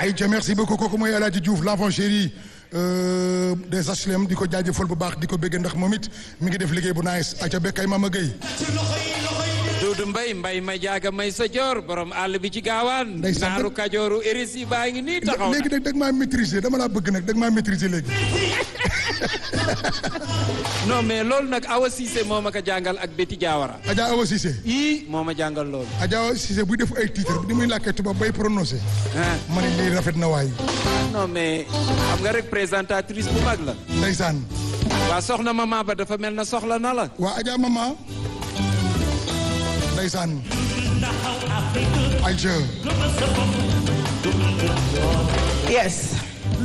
ayca merci beaucoup kooku mooy El Hadji Diouf l'enfant chéri euh, des HLM di ko jaajëfal bu baax di ko bëgg ndax moom it mi ngi def liggéey bu nice ayca bekkay Mama Gueye Duudu Mbay mbay ma jaaga may sa joor borom àll bi ci gaawaan Ndeysaan. naaru kajooru éris yi baa ngi nii taxaw na léegi nag dag maa maîtriser dama laa bëgg nag dag maa maîtriser léegi non mais loolu nag Awa Cissé moo ma ko jàngal ak Betty Diawara Adja Awa Cissé ii moo ma jàngal loolu Adja Awa Cissé buy def ay titre di muy làkkee tubaab bay prononcé ah ma ne lii rafet na waay non mais xam nga rek présentatrice bu mag la ndeysaan waa soxna mama ba dafa mel na soxla na la waa Adja Mama ndeysaan ayca yes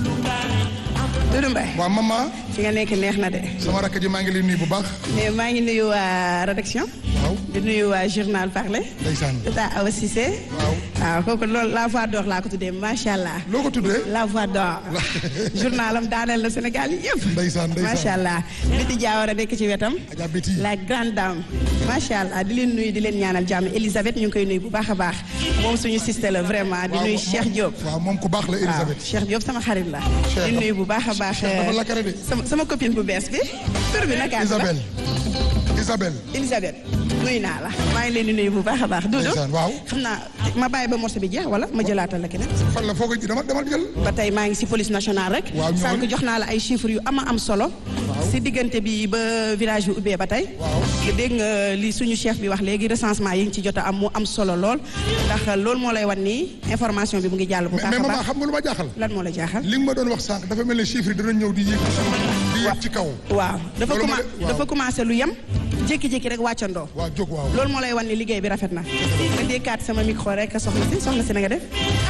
Doudou Mbaye waa Mama fi nga nekk neex na de sama rakk ji maa ngi lay nuyu bu baax mais maa ngi nuyu waa rédaction waaw di nuyu waa journal parler ndeysaan tata Awa Cissé waaw waaw kooku loolu la voix d'or laa ko tuddee macha allah loo ko tuddee la voix d'or journalam daaneel na Sénégal yi yëpp ndeysaan ndeysaan macha allah Biti Diawara nekk ci wetam Adja Betty la grande dame macha allah di leen nuyu di leen ñaanal jàmm Elisabeth ñu ngi koy nuyu bu baax a baax moom suñu sister la vraiment di waaw nuyu moom- Cheikh Diop waaw moom ku baax la waaw Elisabeth Cheikh Diop sama xarit la Cheikh di nuyu bu baax a baax Cheikh dafa la kare de. sama sama copine bu bees bi tur bi naka la Isabelle Isabelle Elisabeth nuyu naa la maa ngi leen di nuyu bu baax a baax Doudou ndeysaan waaw xam naa ma bàyyi ba morceau bi jeex wala ma jëlaatal la keneen fan la foo ko dama dama jël ba tey maa ngi si police nationale rek Waaw, ñëwal. sànq jox naa la ay chiffres yu ama am solo si diggante bi ba village bi ubbee ba tey Waaw. nga dégg nga li suñu chef bi wax léegi recensement yi ngi ci jot a am mu am solo lool ndax loolu moo lay wan nii information bi mu ngi jàll bu mais baax mais a maman baax xam nga lu ma jaaxal lan moo la jaaxal li nga ma doon wax sànq dafa mel ne chiffre yi dana ñëw di yéeg ci suuf di yéeg ci kaw waaw dafa Loolu commen moo de- waaw. dafa commencé lu yem jékki-jékki rek wàccandoo waaw jóg waaw loolu moo lay wan ni liggéey bi rafet na nga dékkaat sama micro rek soxna si soxna si na nga def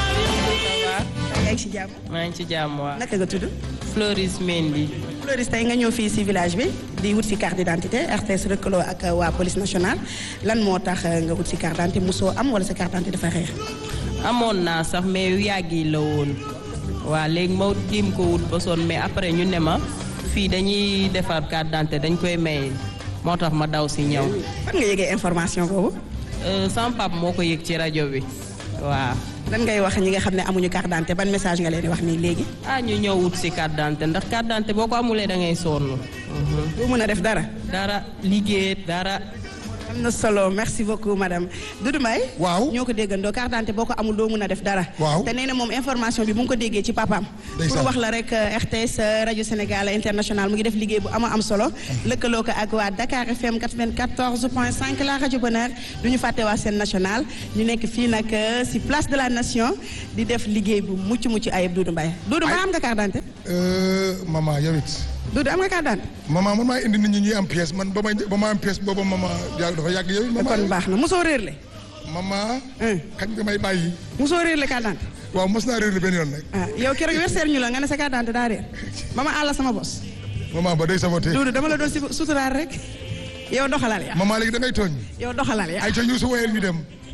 yaa ngi si jàmm maa ngi ci jàmm waa naka nga tudd Floris Mendy Floris tey nga ñëw fii si village bi di wut si carte d'identité RTS lëkkaloo ak waa police nationale lan moo tax nga wut si carte d'identité mosoo am wala sa carte d'identité dafa xeex amoon naa sax mais yu yàgg yi la woon waa léegi ma jéem ko wut ba sonn mais après ñu ne ma fii dañuy defar carte d'identité dañ koy maye moo tax ma daw si ñëw fan nga yëgee information boobu Euh, sama pap moo ko yëg ci rajo bi waaw lan ngay wax ñi nga xam ne amuñu carte d'identité ban message nga leen di wax nii léegi ah ñu ñëw wut si carte d'identité ndax carte d'identité boo ko amulee da ngay sonn Mhm. boo mën a def dara dara liggéey dara am na solo merci beaucoup madame Doudou Mbaye waaw ñoo ko déggandoo carte d'identité boo ko amul doo mën a def dara Waaw. te nee na moom information bi mu ngi ko déggee ci papaam Ndeysaan. pour wax la rek euh, RTS euh, rajo Sénégal international mu ngi def liggéey bu ama am solo lëkkaloo ko ak waa Dakar FM 94.5 la rajo Bonheur du ñu fàtte waa seen national ñu nekk fii nag euh, si place de la nation di def liggéey bu mucc mucc ayib Doudou Mbaye Doudou ba am nga carte d'identité Euh, maman yow it Doudou am nga carte d'identité maman man maa indi nit ñi ñuy am pièce man ba may ba ma am pièce booba maman yàgg dafa yàgg yow it kon maman baax na mosoo réerle maman Hein. kañ nga may bàyyi mosoo réerle carte d'identité waaw mos naa réer benn yoon nag ah yow keroog werseer ñu la nga ne sa carte d'identité daa réer ba ma àll sama bos maman ba day saboté Doudou dama la doon si suturaal rek yow doxalal ya maman léegi da ngay tooñ yow doxalal ya ay ca Youssou woyel ñu dem